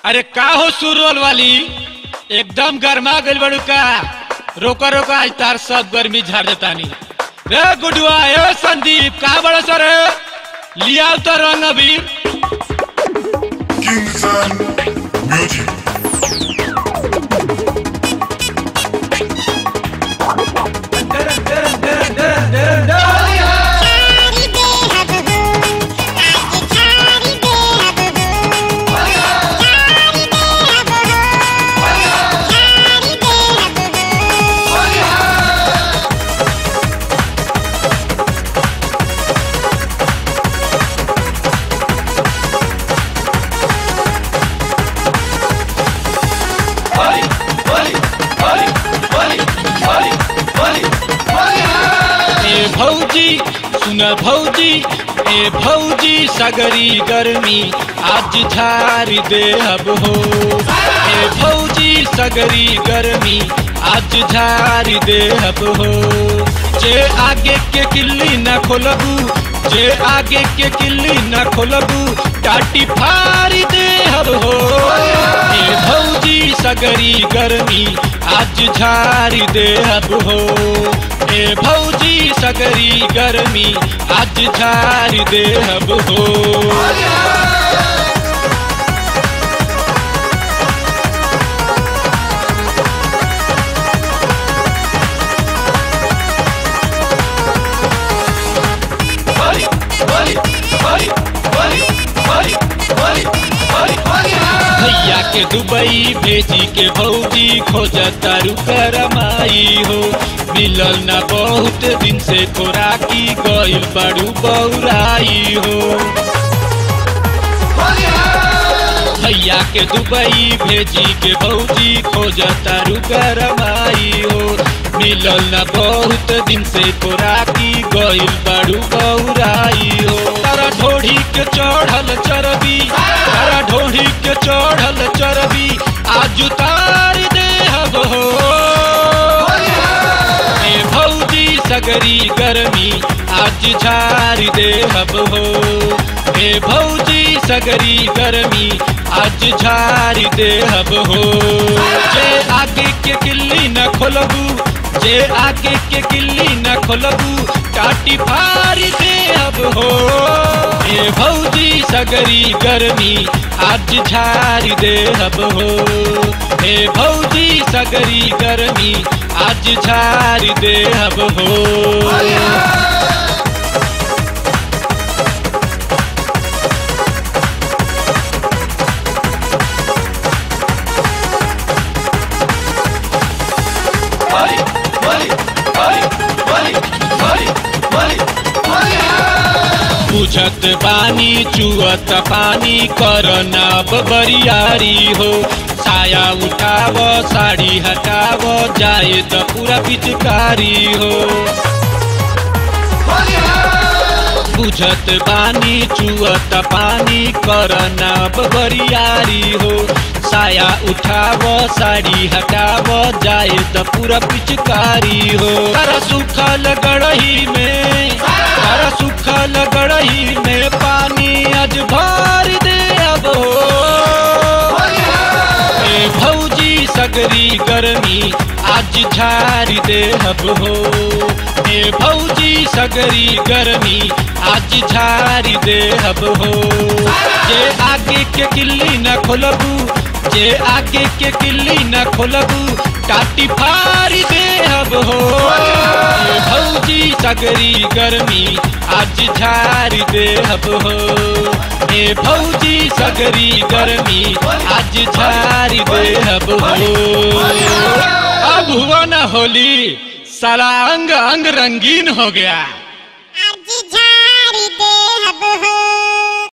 अरे का हो सुरवल वाली एकदम गर्मा गइल बड़ू का रोका रोका आज तार सब गर्मी झाड़ देतानी रे गुडुआ ए संदीप का बड़ा सर लिया तो रंग अबीर Kingston Music. छारी दे हब हो आज छारी दे हब हो छारी दे हब हो छारी दे हब हो ए भौजी सुन भौजी ए भौजी सगरी गर्मी आज झारी दे अब हो ए भौजी सगरी गर्मी आज झारी दे अब हो जे आगे के किल्ली न खोलबू जे आगे के किल्ली न खोलबू टाटी फारी दे अब हो ए भौजी सगरी गर्मी आज झारी दे अब हो ए भौजी सगरी गर्मी आज झारी दे अब हो भैया के दुबई भेजी के भौजी खोजता रुकरमाई हो मिलल ना बहुत दिन से खोराकी गइल बड़ू बौराई हो भैया के दुबई भेजी के भौजी खोजता रुकरमाई हो मिलल ना बहुत दिन से खोराकी गइल बड़ू बौराई हो तारा ढोढ़ी के चढ़ल चरबी तारा ढोढ़ी के चढ़ल चरबी आज उतार दे हब हो ए भौजी सगरी गर्मी आज झारी दे हब हो ए भौजी सगरी गर्मी आज झारी दे हब हो जे आगे के किल्ली न खोलबू जे आगे के किल्ली न खोलबू टाटी फारी दे अब हो ए भौजी सगरी गर्मी आज झारी दे अब हो ए भौजी सगरी गर्मी आज झारी दे अब हो बुझत बानी चुअत पानी करना बरियारी हो साया उठाव साड़ी हटाव जाए त पूरा पिचकारी हो बुझत बानी चुअत पानी करना बरियारी हो साया उठाव साड़ी हटाव जाए त पूरा पिचकारी हो तारा सुखल गड़ही में तारा सुखल गड़ही में पानी आज भर दे अब हो ए भौजी सगरी गर्मी आज झारी दे हब हो ए भौजी सगरी गर्मी आज झारी दे हब हो जे आगे के किल्ली न खोलबू जे आगे के किल्ली न खोलबू टाटी फारी दे हब हो ए भौजी सगरी गर्मी आज झारी दे हब हो ए भौजी सगरी गर्मी आज झारी दे हब हो अब हुआ ना होली सारा अंग अंग रंगीन हो गया आज झारी दे हब हो